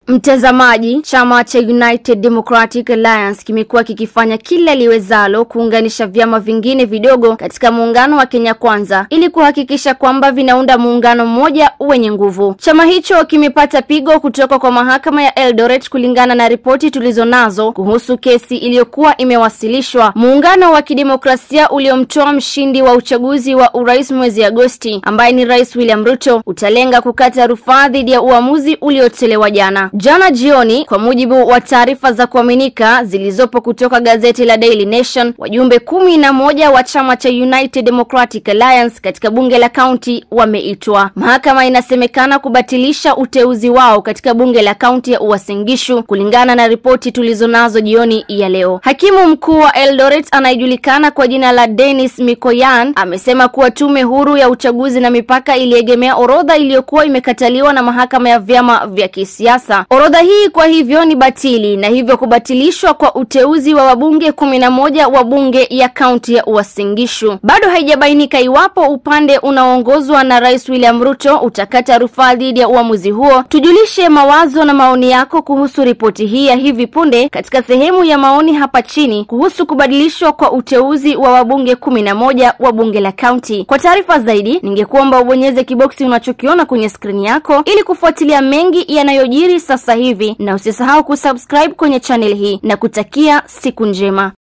Mtazamaji, chama cha United Democratic Alliance kimekuwa kikifanya kila liwezalo kuunganisha vyama vingine vidogo katika muungano wa Kenya Kwanza ili kuhakikisha kwamba vinaunda muungano mmoja wenye nguvu. Chama hicho kimepata pigo kutoka kwa mahakama ya Eldoret kulingana na ripoti tulizonazo kuhusu kesi iliyokuwa imewasilishwa. Muungano wa kidemokrasia uliomtoa mshindi wa uchaguzi wa urais mwezi Agosti, ambaye ni Rais William Ruto, utalenga kukata rufaa dhidi ya uamuzi uliotolewa jana. Jana jioni, kwa mujibu wa taarifa za kuaminika zilizopo kutoka gazeti la Daily Nation, wajumbe kumi na moja wa chama cha United Democratic Alliance katika bunge la kaunti wameitwa. Mahakama inasemekana kubatilisha uteuzi wao katika bunge la kaunti ya Uasin Gishu kulingana na ripoti tulizonazo jioni ya leo. Hakimu mkuu wa Eldoret anayejulikana kwa jina la Dennis Mikoyan amesema kuwa tume huru ya uchaguzi na mipaka iliegemea orodha iliyokuwa imekataliwa na mahakama ya vyama vya kisiasa. Orodha hii kwa hivyo ni batili na hivyo kubatilishwa kwa uteuzi wa wabunge kumi na moja wa bunge ya kaunti ya Uasin Gishu. Bado haijabainika iwapo upande unaoongozwa na Rais William Ruto utakata rufaa dhidi ya uamuzi huo. Tujulishe mawazo na maoni yako kuhusu ripoti hii ya hivi punde katika sehemu ya maoni hapa chini kuhusu kubadilishwa kwa uteuzi wa wabunge kumi na moja wa bunge la kaunti. Kwa taarifa zaidi, ningekuomba ubonyeze kiboksi unachokiona kwenye skrini yako ili kufuatilia mengi yanayojiri sasa hivi na usisahau kusubscribe kwenye channel hii na kutakia siku njema.